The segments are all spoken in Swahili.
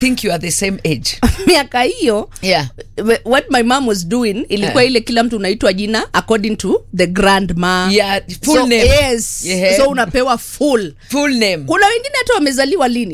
think you are the same age miaka hiyo yeah wh- what my mom was doing ilikuwa Eh. ile kila mtu unaitwa jina according to the grandma Yeah, full so, name. yes Yeah. so unapewa full full name kuna wengine hata wamezaliwa lini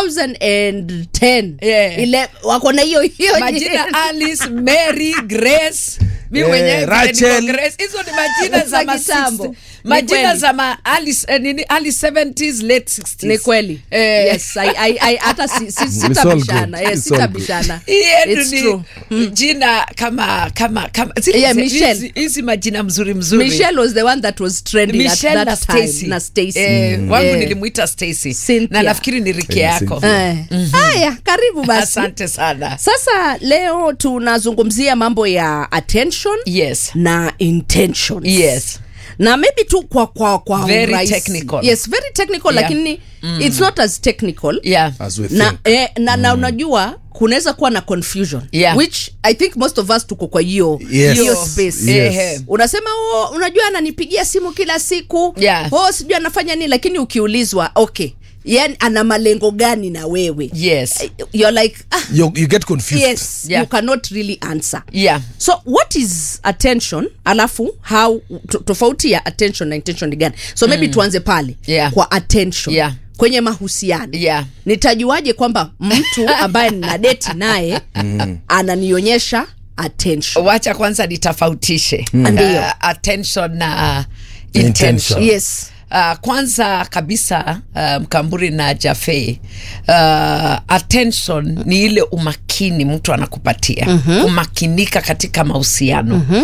2010 Yeah. ile wako na hiyo hiyo majina alice mary grace mi Eh, mwenyewe vile Rachel. niko Grace. hizo ni majina Za za ma kitambo. 60s. Ni majina kweli. za ma early, eh, nini, early 70s late 60s ni kweli Eh, yes I, I, I, hata si, si, It's all sitabishana good. yes, It's all good. sitabishana hii yetu It's ni true. jina kama kama kama zile- Yeah, hizi- Michelle. hizi majina mzuri mzuri michelle was the one that was trending at Michelle na that time Stacy. na stacy Eh, wangu Eh. nilimuita Stacy Cynthia. na nafikiri ni rike Eh, yako Cynthia. Eh. haya karibu basi asante sana sasa leo tunazungumzia mambo ya attention yes na intentions yes na maybe tu kwa kwa kwa Very urahisi. technical. yes very technical Yeah. lakini it's not as technical yeah as we na, think eh, na, na unajua kunaweza kuwa na confusion Yeah. which i think most of us tuko kwa hiyo Yes. hiyo Yo. space Yes. Ehe. unasema oh, unajua ananipigia simu kila siku Yeah. oh, sijui anafanya nini lakini ukiulizwa okay yani ana malengo gani na wewe yes you're like ah, you, you get confused yes Yeah. you cannot really answer yeah so what is attention alafu how to- tofauti ya attention na intention ni gani so maybe tuanze pale Yeah. kwa attention Yeah. kwenye mahusiano Yeah. nitajuaje kwamba mtu ambaye nina deti naye ananionyesha attention wacha kwanza nitofautishe Ndiyo. uh, attention na Intention. intention yes Uh, kwanza kabisa uh, mkamburi na jafe uh, attention ni ile umakini mtu anakupatia mm-hmm. kumakinika katika mahusiano mm-hmm.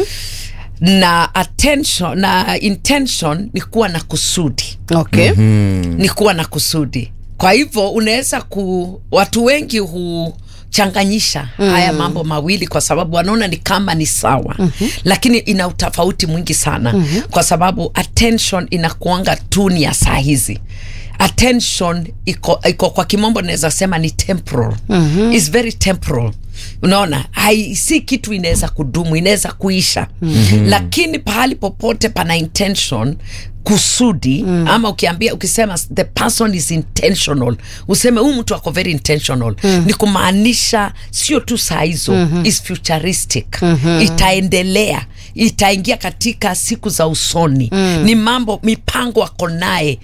na attention na intention ni kuwa na kusudi okay ni kuwa na kusudi kwa hivyo unaweza ku watu wengi huchanganyisha mm. haya mambo mawili kwa sababu wanaona ni kama ni sawa mm-hmm. lakini ina utofauti mwingi sana mm-hmm. kwa sababu attention inakuanga tu ni ya saa hizi attention iko, iko kwa kimombo naweza sema ni temporal mm-hmm. is very temporal unaona hai si kitu inaweza kudumu inaweza kuisha mm-hmm. lakini pahali popote pana intention kusudi mm. ama ukiambia ukisema the person is intentional useme huyu mtu ako very intentional mm. ni kumaanisha sio tu saa hizo mm-hmm. is futuristic mm-hmm. itaendelea itaingia katika siku za usoni mm. ni mambo mipango ako naye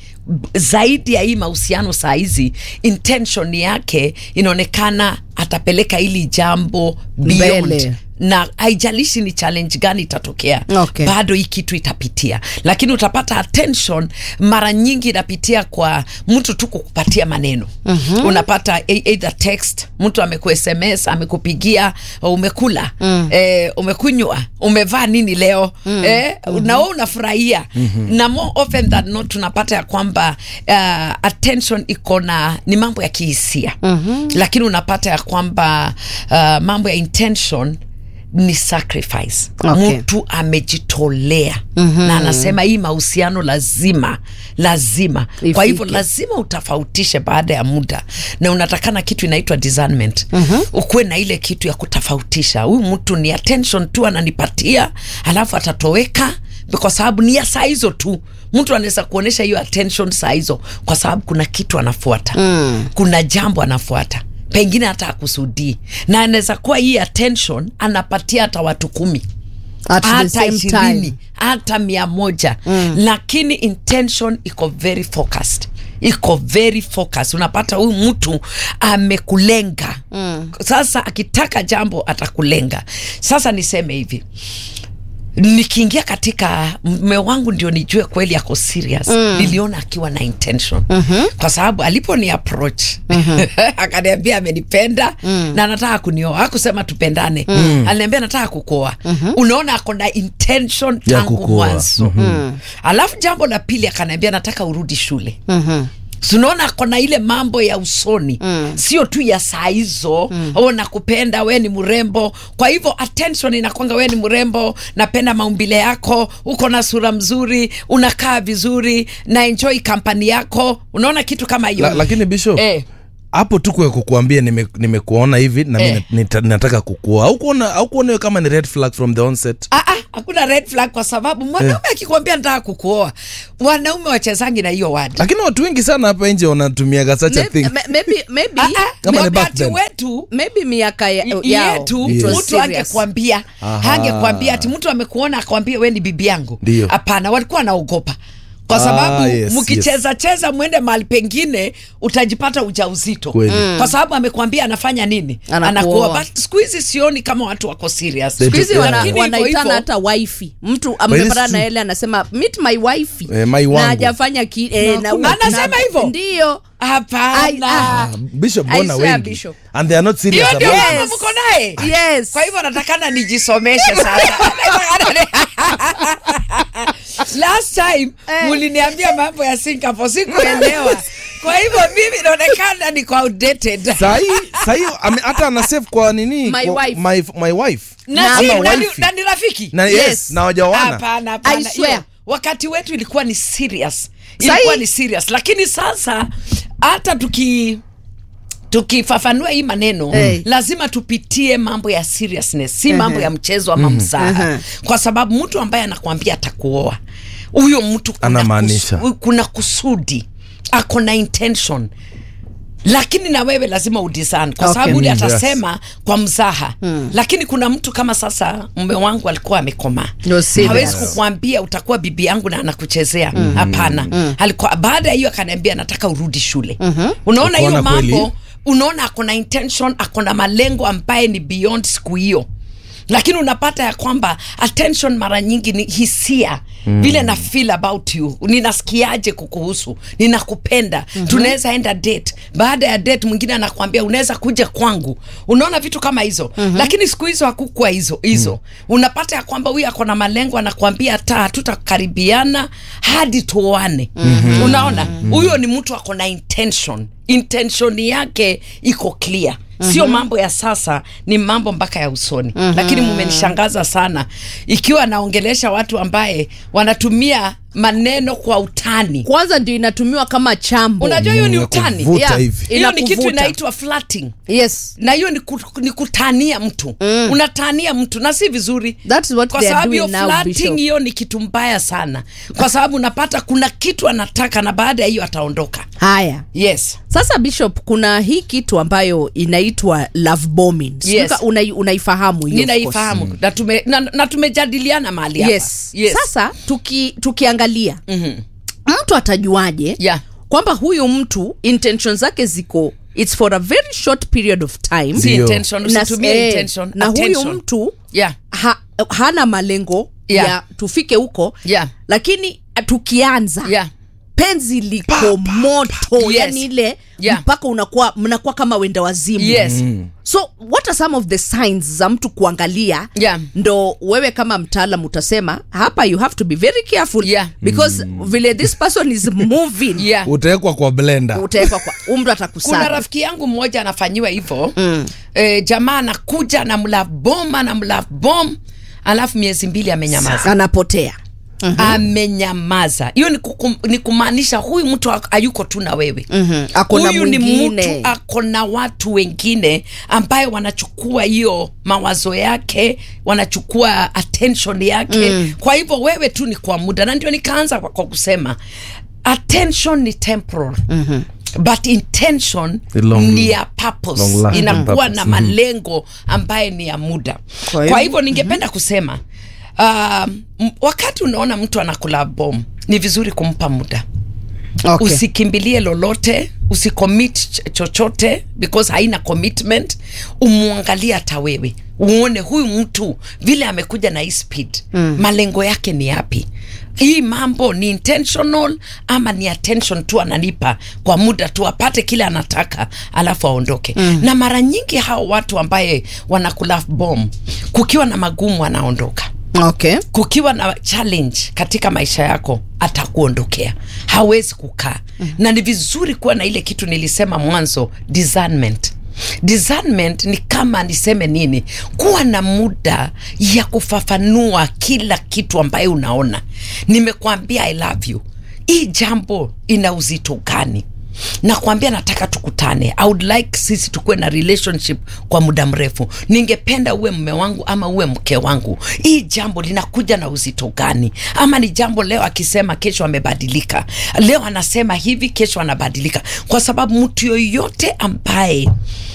zaidi ya hii mahusiano saa hizi intention yake inaonekana atapeleka hili jambo beyond Mbele. na haijalishi ni challenge gani itatokea Okay. bado hii kitu itapitia lakini utapata attention mara nyingi inapitia kwa mtu tu kukupatia maneno mm-hmm. unapata e- either text mtu ameku sms amekupigia umekula mm. eh, umekunywa umevaa nini leo mm. eh, mm-hmm. na wewe unafurahia mm-hmm. na more often than not tunapata ya kwamba uh, attention iko na ni mambo ya kihisia mm-hmm. lakini unapata ya kwamba uh, mambo ya intention ni sacrifice Okay. mtu amejitolea mm-hmm. na anasema hii mahusiano lazima lazima Ifike. kwa hivyo lazima utofautishe baada ya muda na unatakana kitu inaitwa discernment mm-hmm. ukuwe na ile kitu ya kutofautisha huyu mtu ni attention tu ananipatia alafu atatoweka kwa sababu ni ya saa hizo tu mtu anaweza kuonyesha hiyo attention saa hizo kwa sababu kuna kitu anafuata mm. kuna jambo anafuata pengine hata akusudii na anaweza kuwa hii attention anapatia hata watu kumi at the hata same ishirini time hata mia moja mm. lakini intention iko very focused iko very focused unapata huyu mtu amekulenga mm. sasa akitaka jambo atakulenga sasa niseme hivi nikiingia katika mme wangu ndio nijue kweli ako serious mm. niliona akiwa na intention mm-hmm. kwa sababu alipo ni approach mm-hmm. akaniambia amenipenda mm. na anataka kunioa akusema tupendane mm. aliniambia nataka kukoa mm-hmm. unaona ako na intention Ya tangu kukuoa. mwanzo mm-hmm. alafu jambo la pili akaniambia nataka urudi shule mm-hmm tunaona kona ile mambo ya usoni mm. sio tu ya saa hizo mm. o nakupenda we ni mrembo kwa hivyo attention inakwanga we ni mrembo napenda maumbile yako uko na sura mzuri unakaa vizuri na enjoy kampani yako unaona kitu kama hiyo La, lakini bishop eh, hapo tu kwa kukuambia nime- nimekuona hivi na Eh. mimi nita- nataka kukua au kuona au kuona hiyo kama ni red flag from the onset Ah, ah, hakuna red flag kwa sababu mwanaume akikwambia nataka kukuoa wanaume wachezangi na hiyo wadi lakini watu wengi sana hapa nje wanatumiaga such a thing Maybe- ma- maybe maybe Ah, ah, Kama ni back wakati then. wetu maybe miaka ya- y- yao yetu Yes. it was mtu serious. angekwambia Aha. angekwambia ati mtu amekuona akwambie we ni bibi yangu Ndio. hapana walikuwa wanaogopa kwa Ah, sababu yes, mkicheza cheza mwende mahali pengine utajipata ujauzito Kweli. kwa sababu amekwambia anafanya nini Anakuoa. anakuoa but siku hizi sioni kama watu wako serious They Siku hizi Yeah. wana, Lakini hivyo wanaitana hivyo- hata wifi mtu this amepatana is na true. ele anasema meet my wifi Eh, my na wangu. hajafanya ki, eh, na, Anasema na- hivyo? ndio hapana Ah, Ah, bishop I bona swear, wengi Bishop. and they are not serious hiyo ndio about Yes. it. mama mko naye yes kwa hivyo natakana nijisomeshe sasa last time muliniambia mambo ya singapore sikuelewa kwa hivyo mimi inaonekana niko outdated sahi sahi ame- hata ana save kwa nini My kwa, wife. my, my wife na, Ama si, na, ni- wifi. na ni rafiki na yes, Yes. na wajawana hapana hapana I swear. Hiyo, wakati wetu ilikuwa ni serious Sahi- ilikuwa ni serious lakini sasa hata tuki tukifafanua hii maneno Eh. lazima tupitie mambo ya seriousness si mambo ya mchezo ama mzaha kwa sababu mtu ambaye anakuambia atakuoa huyo mtu kuna Anamaanisha. kusu- kuna kusudi ako na intention lakini na wewe lazima udesign kwa Okay. sababu ule Mm, yes. atasema kwa mzaha lakini kuna mtu kama sasa mume wangu alikuwa amekomaa No, serious. hawezi kukwambia utakuwa bibi yangu na anakuchezea hapana alikuwa baada ya hiyo akaniambia nataka urudi shule unaona hiyo Ukaona kweli? mambo unaona ako na intention ako na malengo ambaye ni beyond siku hiyo lakini unapata ya kwamba attention mara nyingi ni hisia vile na feel about you ninasikiaje kukuhusu ninakupenda tunaweza enda date baada ya date mwingine anakwambia unaweza kuja kwangu unaona vitu kama hizo lakini siku hizo hakukua hizo hizo unapata ya kwamba huyu ako na malengo anakwambia hata hatutakaribiana hadi tuoane unaona huyo ni mtu ako na intention intention yake iko clear sio mambo ya sasa ni mambo mpaka ya usoni lakini mumenishangaza sana ikiwa naongelesha watu ambaye wanatumia maneno kwa utani kwanza ndio inatumiwa kama chambo unajua hiyo ni Mm, utani kuvuta Yeah. hivi hiyo ni kitu Inakuvuta. inaitwa flirting yes na hiyo ni, ku, ni kutania mtu unatania mtu na si vizuri That's what kwa they are sababu hiyo doing now, flirting Bishop. hiyo ni kitu mbaya sana kwa sababu unapata kuna kitu anataka na baada ya hiyo ataondoka haya yes sasa bishop kuna hii kitu ambayo inaitwa love bombing Sijui Yes. ka- unai, unaifahamu hiyo of course. ninaifahamu na, tume, na, na tumejadiliana mahali hapa yes. yes. sasa tuki, tukiangalia mtu atajuaje Yeah. kwamba huyu mtu intention zake ziko its for a very short period of time Si Ndio. intention, Na- usitumie eh, intention, na huyu attention. mtu Yeah. ha, hana malengo Yeah. ya tufike huko Yeah. lakini eh, tukianza Yeah. penzi liko moto Yes. yani ile Yeah. mpaka unakuwa mnakuwa kama wenda wazimu Yes. so what are some of the signs za mtu kuangalia Yeah. ndo wewe kama mtaalam utasema hapa you have to be very careful Yeah. because vile this person is moving Yeah. utawekwa kwa blender utawekwa kwa umru kuna atakusaga rafiki yangu mmoja anafanyiwa hivyo mm. e, jamaa anakuja na mlavbom ana mlavbom alafu miezi mbili amenyamaza anapotea amenyamaza hiyo ni, kukum- ni kumaanisha huyu mtu ha- hayuko tu na wewe Mhm. Ako na huyu ni mwingine. mtu ako na watu wengine ambayo wanachukua hiyo mawazo yake wanachukua attention yake mm. kwa hivyo wewe tu ni kwa muda na ndio nikaanza kwa, kwa kusema attention ni temporal mm-hmm but intention Ni long- ni ya purpose long lasting inakuwa purpose. na malengo ambaye ni ya muda Kwa kwa hivyo- hivyo ningependa kusema um, m- wakati unaona mtu anakula bom ni vizuri kumpa muda okay. usikimbilie lolote usicommit ch- chochote because haina commitment umwangalie hata wewe uone huyu mtu vile amekuja na hii speed mm. malengo yake ni yapi hii mambo ni intentional ama ni attention tu ananipa kwa muda tu apate kile anataka alafu aondoke mm. na mara nyingi hao watu ambaye wanakula bom kukiwa na magumu anaondoka okay. kukiwa na challenge katika maisha yako atakuondokea hawezi kukaa mm-hmm. na ni vizuri kuwa na ile kitu nilisema mwanzo discernment discernment ni kama niseme nini kuwa na muda ya kufafanua kila kitu ambaye unaona nimekwambia i love you hii jambo ina uzito gani nakwambia nataka tukutane I would like sisi tukuwe na relationship kwa muda mrefu ningependa uwe mme wangu ama uwe mke wangu hii jambo linakuja na uzito gani ama ni jambo leo akisema kesho amebadilika leo anasema hivi kesho anabadilika kwa sababu mtu yoyote ambaye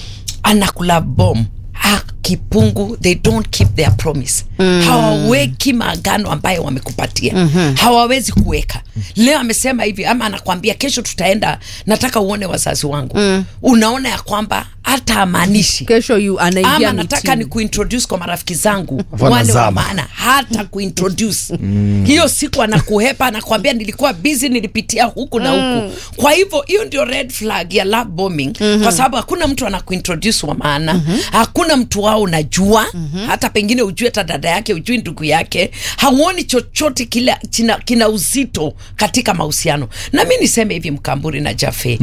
anakula bom ha, kipungu they don't keep their promise mm. hawaweki maagano ambayo wamekupatia mm-hmm. hawawezi kuweka leo amesema hivi ama anakwambia kesho tutaenda nataka uone wazazi wangu mm. unaona ya kwamba hata amaanishi kesho yu anaingia ama nataka ni kuintroduce kwa marafiki zangu Wanazama. wale wa maana hata kuintroduce hiyo siku anakuhepa anakwambia nilikuwa busy nilipitia huku na huku kwa hivyo hiyo ndio red flag ya love bombing kwa sababu hakuna mtu anakuintroduce wa maana hakuna mtu wao unajua hata pengine ujue hata dada yake ujui ndugu yake hauoni chochote kile kina, kina uzito katika mahusiano na mi niseme hivi mkamburi na jafe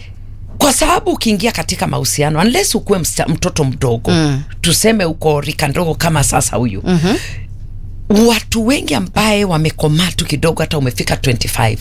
kwa sababu ukiingia katika mahusiano unless ukuwe msta, mtoto mdogo mm. tuseme uko rika ndogo kama sasa huyu mm-hmm. watu wengi ambaye wamekomaa tu kidogo hata umefika 25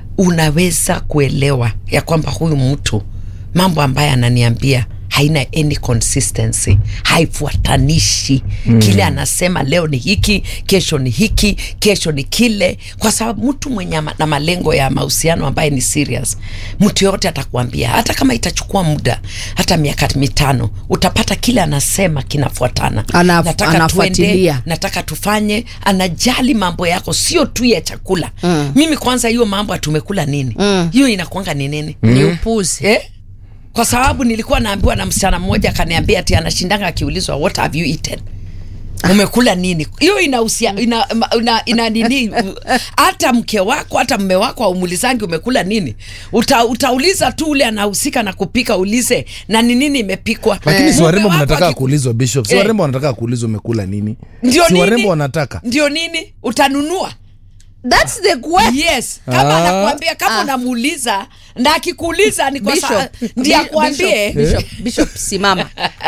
unaweza kuelewa ya kwamba huyu mtu mambo ambaye ananiambia haina any consistency haifuatanishi mm. kile anasema leo ni hiki kesho ni hiki kesho ni kile kwa sababu mtu mwenye ama- na malengo ya mahusiano ambaye ni serious mtu yoyote atakuambia hata kama itachukua muda hata miaka mitano utapata kile anasema kinafuatana Ana- nataka anafuatilia. tuende nataka tufanye anajali mambo yako sio tu ya chakula mm. mimi kwanza hiyo mambo atumekula nini hiyo inakuanga ni nini ni upuzi eh? kwa sababu nilikuwa naambiwa na msichana mmoja akaniambia ati anashindanga akiulizwa what have you eaten umekula nini hiyo inahusia ina, ina, ina nini hata mke wako hata mme wako aumulizangi umekula nini Uta, utauliza tu ule anahusika na kupika ulize na ni nini imepikwa lakini si Mume warembo wako mnataka aki- kuulizwa bishop si Eh. warembo wanataka kuulizwa umekula nini ndio si nini warembo wanataka ndio nini utanunua that's the question yes kama Ah. anakuambia kama Ah. unamuuliza na akikuuliza ni kwa Bishop, sa- ndiye Bi- akwambie Bishop, Bishop, Bishop, simama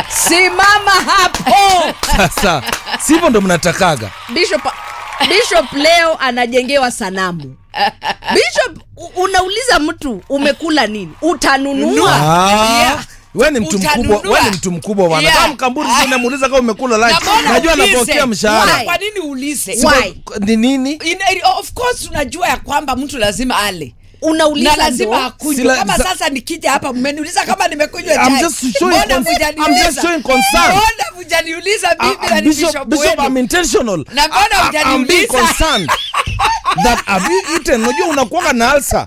simama hapo sasa sivyo ndo mnatakaga Bishop, Bishop leo anajengewa sanamu Bishop, u- unauliza mtu umekula nini utanunua Nunua. Ah, Yeah. we ni mtu Utanunua. mkubwa we ni mtu mkubwa bwana Yeah. kama mkamburi Ah. sasa namuuliza kama umekula Na lunch mbona najua uulize? anapokea mshahara Why? kwa nini uulize Why? ni nini Ina- of course tunajua ya kwamba mtu lazima ale unauliza na lazima ndo. akunywe Sila- kama za- sasa nikija hapa mmeniuliza kama nimekunywa I'm chai just showing Mbona cons- mujaniuliza? I'm just showing concern. Mbona mujaniuliza Ah, bibi ah, na ni Bishop, bishop Bishop, I'm wenu? intentional. Na mbona I- I- I'm being hujaniuliza? concerned that have you eaten? Unajua unakuanga na ulcer.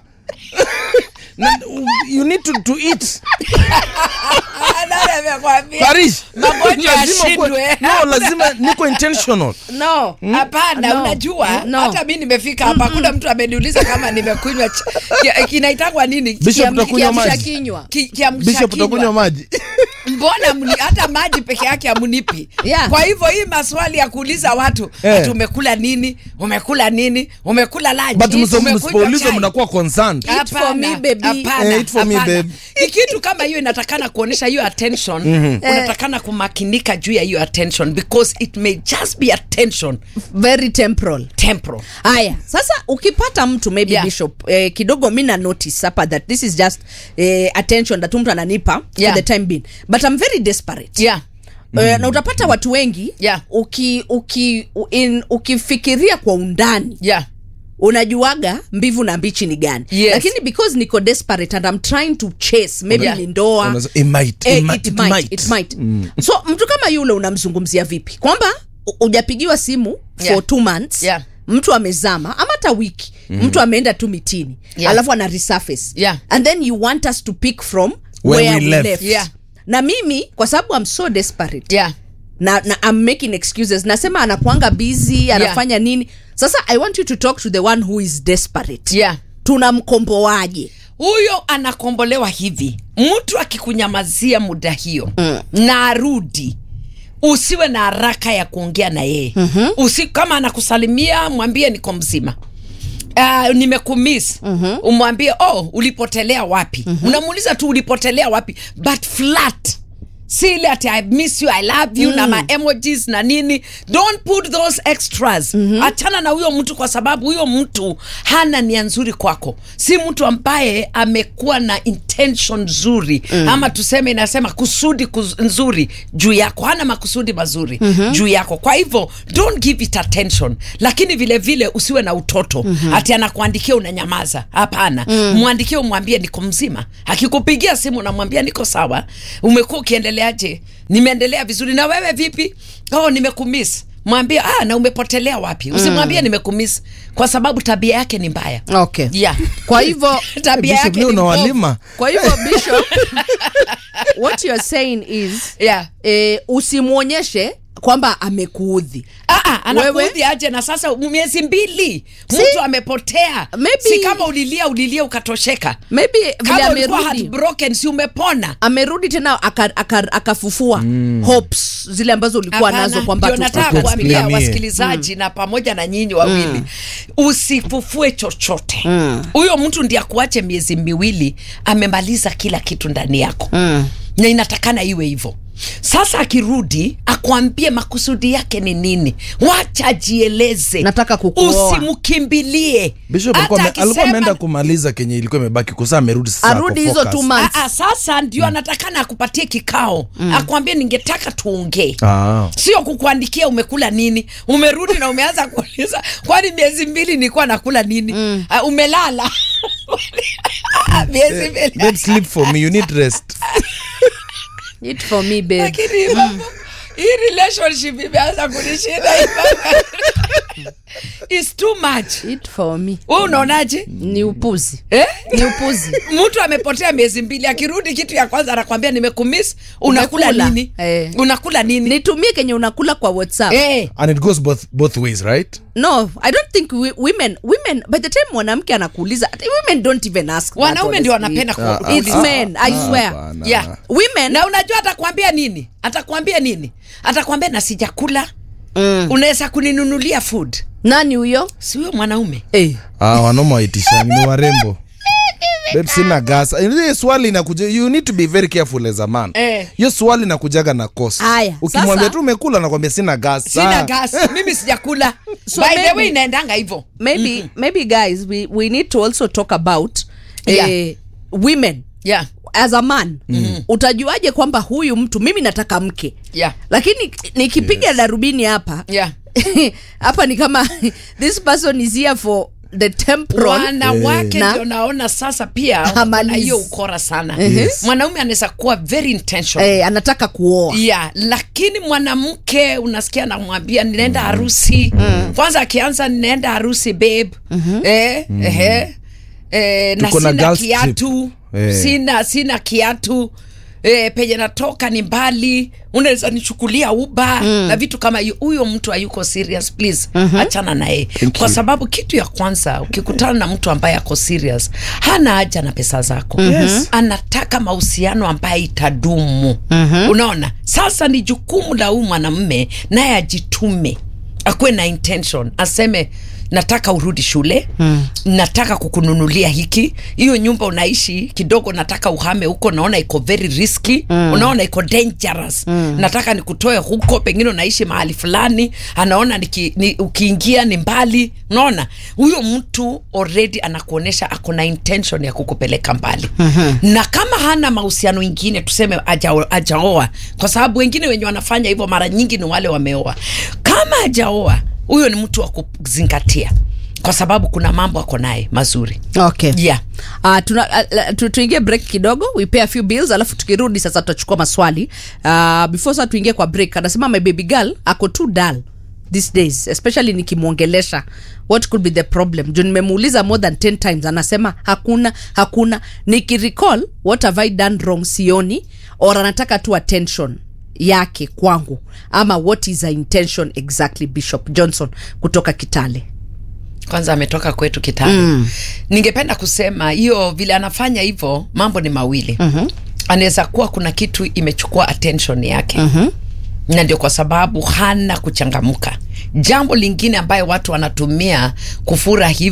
Na- you need to, to eat. Ah, nani amekwambia? Parish. Magonjwa Lazima yashindwe. kuwe- No, lazima niko intentional. no hapana No. unajua No. hata mi nimefika hapa hakuna mtu ameniuliza kama nimekunywa ch- kia- kinaitangwa nini Bishop, Kiam- utakunywa kiamsha maji? kinywa ki- kiamsha Bishop kinywa. utakunywa maji. mbona mni, hata maji peke yake amunipi Yeah. kwa hivyo hii maswali ya kuuliza watu Eh. ati umekula nini umekula nini umekula lunch But mso- umekunywa msipoulizwa chai? mnakuwa concerned. Eat for Hapana, me, baby. hapana, Eh, eat for me, hapana. babe. Ni kitu kama hiyo inatakana kuonyesha hiyo attention unatakana kumakinika juu ya hiyo attention because it may just be attention very temporal temporal haya sasa ukipata mtu maybe Yeah. bishop eh, kidogo mi na notice hapa that this is just eh, attention that mtu ananipa Yeah. for the time being but i'm very desperate yeah Eh, na utapata watu wengi Yeah. uki, uki, u- in, ukifikiria kwa undani yeah unajuaga mbivu na mbichi ni gani Yes. lakini because niko desperate and I'm trying to chase maybe Yeah. ni ndoa Unaweza- it might, Eh, it might, it it might, might. it might. so mtu kama yule unamzungumzia vipi kwamba u- hujapigiwa simu for Yeah. two months Yeah. mtu amezama ama hata wiki mtu ameenda tu mitini Yeah. alafu ana resurface Yeah. and then you want us to pick from Where where, we we left. left, Yeah. na mimi kwa sababu I'm so desperate yeah na, na I'm making excuses nasema anakuanga busy anafanya nini sasa i want you to talk to the one who is desperate yeah tunamkomboaje huyo anakombolewa hivi mtu akikunyamazia muda hiyo mm. na arudi usiwe na haraka ya kuongea na yeye mm-hmm. Usi, kama anakusalimia mwambie niko mzima Uh, nimekumis mm-hmm. umwambie oh ulipotelea wapi mm-hmm. unamuuliza tu ulipotelea wapi but flat si ile ati i miss you i love you na ma emojis na nini don't put those extras achana na huyo mtu kwa sababu huyo mtu hana nia nzuri kwako si mtu ambaye amekuwa na intention nzuri ama tuseme inasema kusudi kuz, nzuri juu yako hana makusudi mazuri juu yako kwa hivyo don't give it attention lakini vile vile usiwe na utoto ati anakuandikia unanyamaza hapana mwandikie umwambie niko mzima akikupigia simu unamwambia niko sawa umekuwa ukiendeleaje nimeendelea vizuri na wewe vipi oh nimekumiss mwambie ah na umepotelea wapi usimwambie nimekumiss kwa sababu tabia yake ni mbaya okay yeah kwa hivyo tabia Bishop yake leo ni mbovu. unawalima kwa hivyo bishop what you're saying is yeah eh, usimwonyeshe kwamba amekuudhi Ah, ah, Wewe? anakuudhi aje na sasa miezi mbili mtu amepotea Maybe- si kama ulilia ulilia ukatosheka maybe vile kama ulikuwa amerudi heartbroken si umepona amerudi tena akafufua aka, aka akafufua hopes zile ambazo ulikuwa Hapana, nazo kwamba ndio tu- nataka Aku kuambia explainie. wasikilizaji na pamoja na nyinyi wawili usifufue chochote huyo mtu ndiye akuache miezi miwili amemaliza kila kitu ndani yako na inatakana iwe hivyo sasa akirudi akuambie makusudi yake ni nini wacha ajieleze Nataka kukuoa. usimkimbilie Bishop Hata alikuwa ame- alikuwa akisema- ameenda kumaliza kenye ilikuwa imebaki kusaa amerudi sasa arudi ako hizo focus. two months Ah, ah, sasa ndio anatakana akupatie kikao akwambie ningetaka tuongee Ah. sio kukuandikia umekula nini umerudi na umeanza kuuliza kwani miezi mbili nilikuwa nakula nini mm. uh, umelala miezi mbili Babe, sleep for me you need rest Eat for me babe lakini mambo hii relationship imeanza kunishinda hii mambo. It's too much Eat for me we unaonaje ni upuzi eh? ni upuzi mtu amepotea miezi mbili akirudi kitu ya kwanza anakwambia nimekumiss unakula Umekula. nini Eh. unakula nini nitumie kenye unakula kwa whatsapp eh. and it goes both both ways right no i don't think we, women women by the time mwanamke anakuuliza women don't even ask that, wanaume ndio honestly. wanapenda ku- It's kuuliza. men i swear Hapana. yeah. women na unajua atakwambia nini atakwambia nini atakwambia na sijakula mm. unaweza kuninunulia food nani huyo si huyo mwanaume eh. ah, wanaume waitishani ni warembo Babe, sina gas ile swali inakuja you need to be very careful as a man Eh. hiyo swali inakujaga na kosa Aya, ukimwambia sasa- tu umekula nakwambia sina gas sina Ah. gas mimi sijakula So by the maybe- way inaendanga hivyo maybe maybe guys we, we need to also talk about Yeah. eh, women yeah. as a man mm. utajuaje kwamba huyu mtu mimi nataka mke Yeah. lakini nikipiga yes. darubini hapa Yeah. hapa ni kama this person is here for the temporal wanawake Na- ndio naona sasa pia wako na Hamalizi. hiyo ukora sana Yes. mwanaume anaweza kuwa very intentional eh, anataka kuoa yeah, lakini mwanamke unasikia namwambia ninaenda harusi mm. kwanza akianza ninaenda harusi babe mm-hmm. eh, mm. eh, eh, na Tuko na sina girls trip. kiatu Eh. sina sina kiatu eh, penye natoka ni mbali unaweza nichukulia uba mm. na vitu kama hiyo huyo mtu hayuko serious please mm-hmm. achana naye kwa you. sababu kitu ya kwanza ukikutana na mtu ambaye ako serious hana haja na pesa zako Yes. anataka mahusiano ambaye itadumu mm-hmm. unaona sasa ni jukumu la huyu mwanamme naye ajitume akuwe na intention aseme nataka urudi shule mm. nataka kukununulia hiki hiyo nyumba unaishi kidogo nataka uhame huko naona iko very risky mm. unaona iko dangerous mm. nataka nikutoe huko pengine unaishi mahali fulani anaona niki, ni, ukiingia ni mbali unaona huyo mtu already anakuonyesha ako na intention ya kukupeleka mbali mm-hmm. na kama hana mahusiano ingine tuseme aja- ajaoa kwa sababu wengine wenye wanafanya hivyo mara nyingi ni wale wameoa kama ajaoa huyo ni mtu wa kuzingatia kwa sababu kuna mambo ako naye mazuri okay yeah. Uh, tuna, uh, tu, tuingie break kidogo we pay a few bills alafu tukirudi sasa tutachukua maswali uh, before sasa tuingie kwa break anasema my baby girl ako too dull these days especially nikimwongelesha what could be the problem juu nimemuuliza more than 10 times anasema hakuna hakuna nikirecall what have i done wrong sioni or anataka tu attention yake kwangu ama what is her intention exactly bishop johnson kutoka kitale kwanza ametoka kwetu kitale mm. ningependa kusema hiyo vile anafanya hivyo mambo ni mawili mm-hmm. anaweza kuwa kuna kitu imechukua attention yake mm-hmm. na ndio kwa sababu hana kuchangamka jambo lingine ambayo watu wanatumia kufura hivyo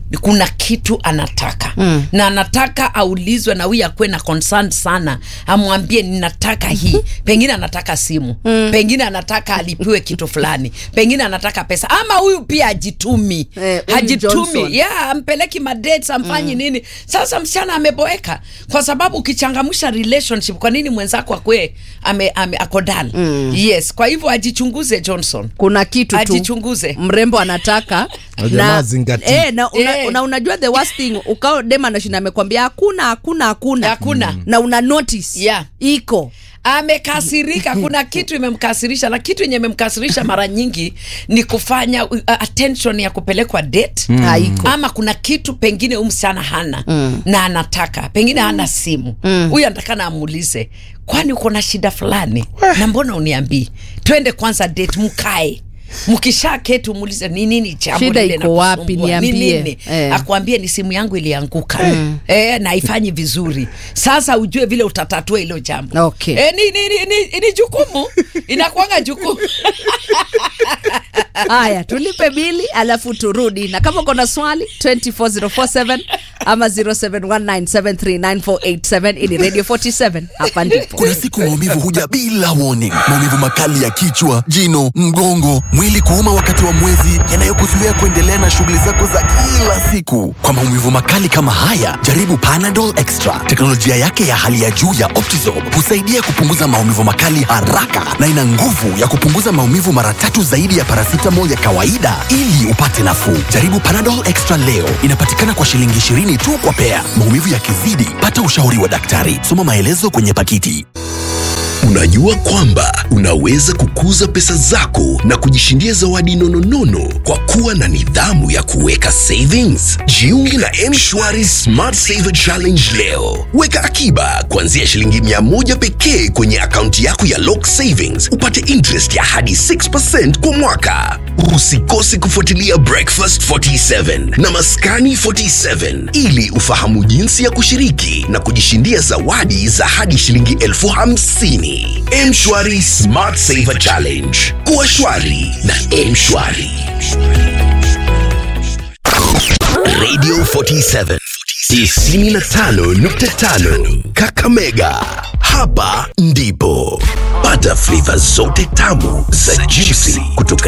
kuna kitu anataka mm. na anataka aulizwe na huyu akuwe na concern sana amwambie ninataka hii pengine anataka simu mm. pengine anataka alipiwe kitu fulani pengine anataka pesa ama huyu pia ajitumi Eh, huyu hajitumi Johnson. yeah, ampeleki madates amfanyi mm. nini sasa msichana ameboeka kwa sababu ukichangamsha relationship kwa nini mwenzako akwe ame, ame, ako dal mm. yes kwa hivyo ajichunguze johnson kuna kitu tu ajichunguze mrembo anataka Na jamaa zingatii. eh, na, una, Eh. una, unajua the worst thing ukao dem anashinda amekwambia hakuna hakuna hakuna Hakuna. Mm. na una notice Yeah. iko amekasirika kuna kitu imemkasirisha na kitu yenye imemkasirisha mara nyingi ni kufanya uh, attention ya kupelekwa date haiko ama kuna kitu pengine huyu msichana hana mm. na anataka pengine hana simu huyu anataka na amuulize kwani uko na shida fulani na mbona uniambii twende kwanza date mkae mkisha keti umuulize ni nini jambo Shida lile iko wapi? linakusumbua? Ni Niambie. nini? Eh. akwambie ni simu yangu ilianguka eh, na haifanyi vizuri sasa ujue vile utatatua hilo jambo Okay. eh, ni, ni, ni, ni, ni jukumu inakuanga jukumu haya tulipe bili alafu turudi na kama uko na swali 24047 ama 0719739487 ili radio 47 hapa ndipo Kuna siku maumivu huja bila warning. Maumivu makali ya kichwa, jino, mgongo, mwili kuuma wakati wa mwezi, yanayokuzuia kuendelea na shughuli zako za kila siku. Kwa maumivu makali kama haya, jaribu Panadol Extra. Teknolojia yake ya hali ya juu ya Optizorb husaidia kupunguza maumivu makali haraka na ina nguvu ya kupunguza maumivu mara tatu zaidi ya paracetamol ya kawaida ili upate nafuu. Jaribu Panadol Extra leo. Inapatikana kwa shilingi 20 tu kwa pea. Maumivu yakizidi, pata ushauri wa daktari. Soma maelezo kwenye pakiti. Unajua kwamba unaweza kukuza pesa zako na kujishindia zawadi nononono kwa kuwa na nidhamu ya kuweka savings. Jiunge na M-Shwari Smart Saver Challenge leo. Weka akiba kuanzia shilingi mia moja pekee kwenye akaunti yako ya Lock Savings, upate interest ya hadi 6% kwa mwaka. Usikose kufuatilia Breakfast 47 na Maskani 47 ili ufahamu jinsi ya kushiriki na kujishindia zawadi za hadi shilingi elfu hamsini. Mshwari Smart Saver Challenge. Kuwa shwari na Mshwari. Radio 47 95.5 Kakamega. Hapa ndipo pata flavor zote tamu za juicy kutoka